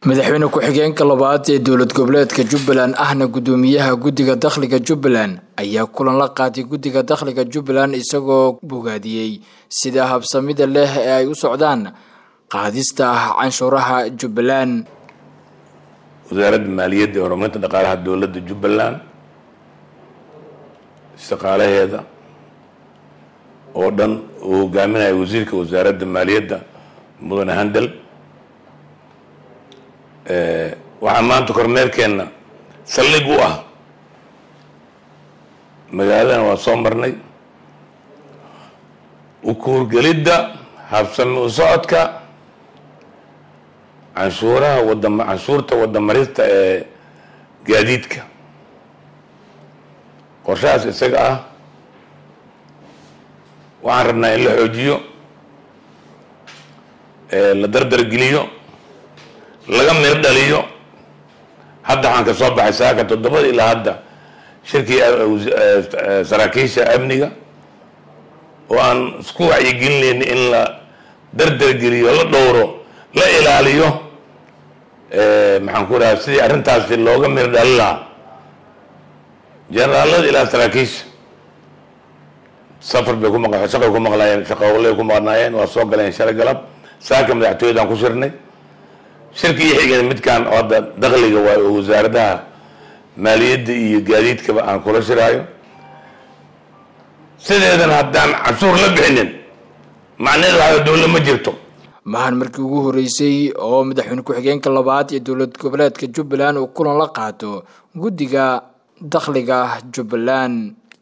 madaxweyne ku-xigeenka labaad ee dowlad goboleedka jubbaland ahna gudoomiyaha guddiga dakhliga jubbaland ayaa kulan la qaatay guddiga dakhliga jubbaland isagoo bogaadiyey sida habsamida leh ee ay u socdaan qaadista ah canshuuraha jubbaland wasaaradda maaliyadda ee horumarinta dhaqaalaha dowladda jubbaland shaqaalaheeda oo dhan uu hogaaminaya wasiirka wasaaradda maaliyadda mudane handel waxaa maanta kormeerkeenna saldhig u ah magaaladana waa soo marnay ukuurgelidda habsami u socodka canshuuraha wadam canshuurta wadamarista ee gaadiidka qorshahaas isaga ah waxaan rabnaa in la xoojiyo la dardargeliyo laga mir dhaliyo hadda waxaan ka soo baxay saaka toddobada ilaa hadda shirkii saraakiisha amniga oo aan isku wacyigelinayna in la dardargeliyo la dhowro la ilaaliyo maxaan ku dhaha sidii arrintaasi looga mir dhali lahaa generaalada ilaa saraakiisha safar bay ku maq shaqay ku maqlaayeen shaqowlay ku maqnaayeen waa soo galeen shalay galab saaka madaxtooyadaan ku shirnay shirkii iyo xigeen midkaan oo hadda dakhliga waayo oo wasaaradaha maaliyadda iyo gaadiidkaba aan kula shiraayo sideedan haddaan canshuur la bixinin macnaheedu waxaa dowla ma jirto mahan markii ugu horeysay oo madaxweyne ku-xigeenka labaad ee dowlad goboleedka jubbaland uu kulan la qaato guddiga dakhliga jubbaland